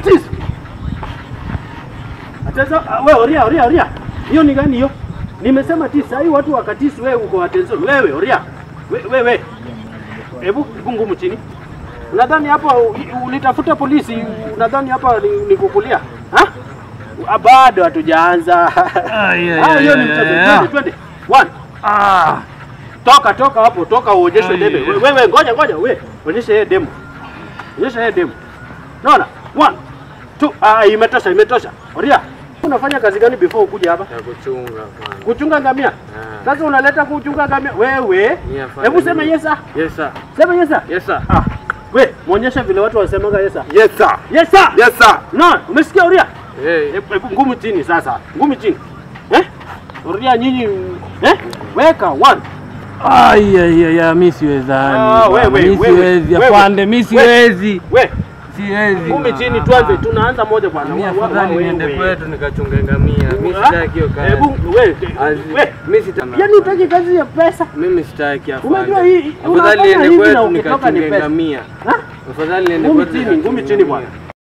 Katis. Ateza wewe oria oria oria. Hiyo ni gani hiyo? Nimesema tisa. Sasa hii watu wa Katis wewe uko attention. Wewe oria. Wewe wewe. Hebu ngumu chini. Unadhani hapa u- ulitafuta polisi? Unadhani hapa ni, ni kukulia? Ha? Ah, Bado hatujaanza. Ai, ai, Ah, hiyo ai, ni ai, mchezo. ai, Twende ai. twende. One. Ah. Toka toka hapo, toka uonyeshe Ai, debe. ai. We- Wewe ngoja ngoja, we onyesha yeye demo. Onyesha yeye demo. Naona? One. Two. Ah, imetosha, imetosha. Oria, unafanya kazi gani before ukuje hapa? Ya kuchunga bwana. Kuchunga ngamia? Ah. Sasa unaleta kuchunga ngamia. Wewe, Ni afanye hebu sema nini? yes sir. Yes sir. Sema yes sir. Yes sir. Ah, we muonyeshe vile watu wasemaga yes sir. Yes sir. Yes sir. Yes sir. No, umesikia Oria? Hey. Hebu hebu ngumi chini sasa. Ngumi chini. Eh? Oria nyinyi eh? Weka one. Ai, ai, ai, ai, mi siwezani. Ah, bwana. wewe, Mi wewe, siwezi wewe. afande, mi siwezi. We, Siwezi. ngumi bwana. chini tuanze. Tunaanza moja bwana. Mimi Wa- wa- afadhali wa- niende wewe. kwetu nikachunge ngamia. Mimi Ah, sitaki hiyo kazi. Hebu we, Azi- we. Mimi sitaki. Yaani utaki kazi ya pesa? Mimi sitaki afande. Umejua hii Afadhali unafanya niende hivi na kwetu ukitoka ni nikachunge pesa. ngamia. Ha? Afadhali niende Ngumi kwetu chini, nikachunge ngumi chini bwana. ngamia.